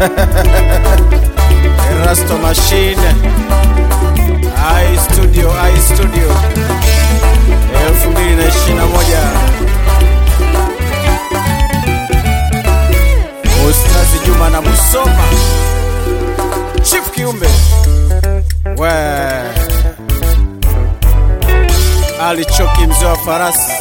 Erasto Machine I Studio I Studio 2021 Ustazi Juma na Musoma Chief Kiumbe we Ali Choki mzee wa farasi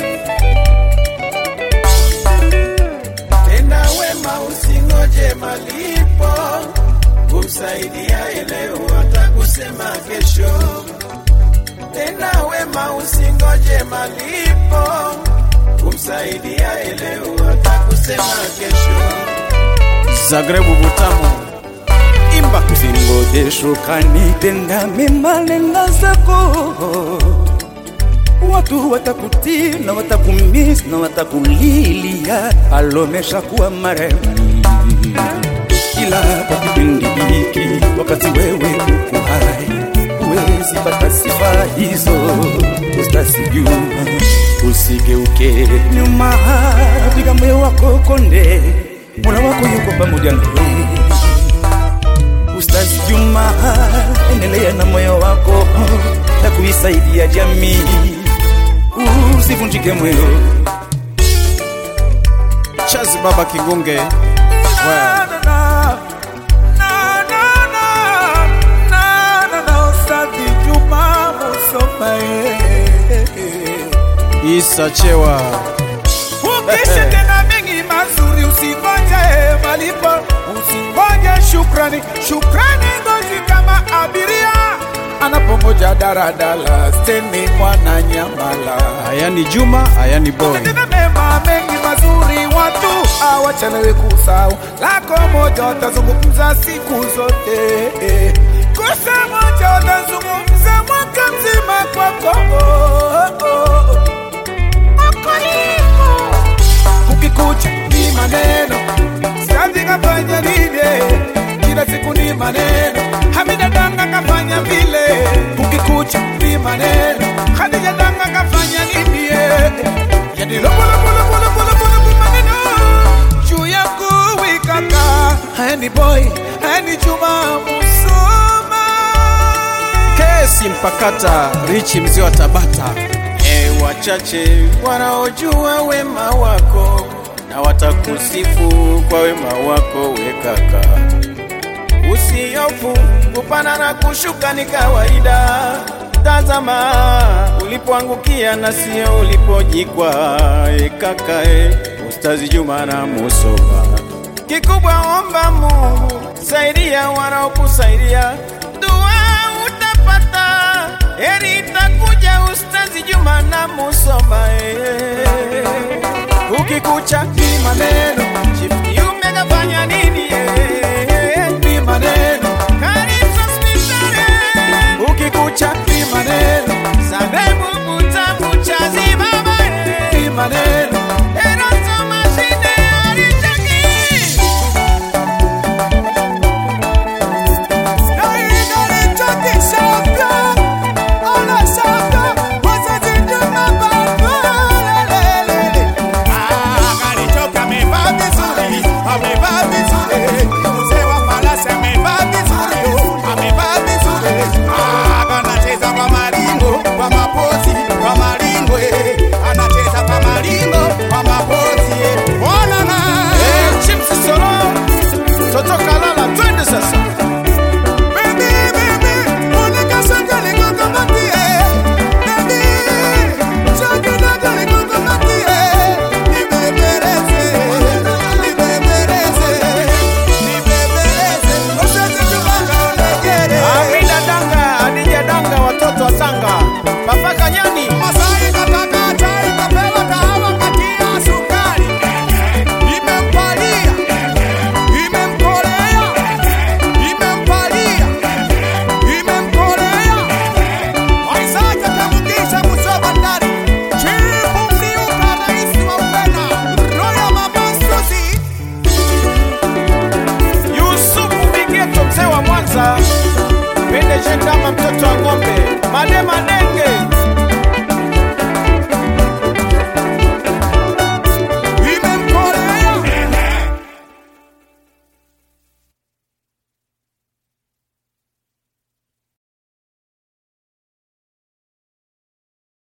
Tenda wema usingoje malipo, kumsaidia leo atakusema kesho. Tenda wema usingoje malipo, kumsaidia leo atakusema kesho. Zagrebu Butamu Imba Usingoje shukrani, tenda mema, nenda zako. Watu watakutii na watakumiss na watakulilia, alomesha kuwa marehemu. Ila kwa kipindi hiki, wakati wewe uko hai, huwezi pata sifa hizo. Ustasi Juma, usigeuke nyuma, piga moyo wako konde, Mola wako yuko pamoja nawe. Ustazi Juma, endelea na moyo wako na kuisaidia jamii, usivunjike moyo. Chazi Baba Kigunge we. Na, na, na, na, na, na, na, na, Ustazi Juma Musoma, eh, eh. Isa Chewa Ukisha tena mengi mazuri, usingoje malipo, usingoje shukrani. Shukrani ngozi kama abiria anapongoja daradala steni mwana nyamala. Ayani Juma Ayani Boy Tena mema mengi mazuri, watu hawachelewi kusahau. Lako moja watazungumza siku zote, kosa moja watazungumza mwaka mzima kwako. Ukikucha ni maneno, siazi kafanya nini? Kila siku ni maneno, Hamida Danga kafanya vile. Ukikucha ni maneno, Khadija Danga kafanya nini? Yani lobo lobo lobo lobo lobo lobo maneno juu yangu wikaka. Hani boy, hani Juma Musoma. Kesi Mpakata Richi mzee wa Tabata E, wachache wanaojua wema wako na watakusifu kwa wema wako we kaka. Usiofu kupanda na kushuka ni kawaida. Tazama ulipoangukia na sio ulipojikwa. E kaka e, Ustazi Juma na Musoma. Kikubwa omba Mungu, saidia wanaokusaidia, dua utapata, heri itakuja. Ustazi Juma na Musoma eh. Ukikucha ni maneno, Chief Kiume kafanya nini eh? Ni maneno, Karisa hospitali. Ukikucha ni maneno, Zabebu Butamu Chazi baba eh. Ni maneno, Erasto Mashine alitaki Amevaa vizuri, amevaa vizuri.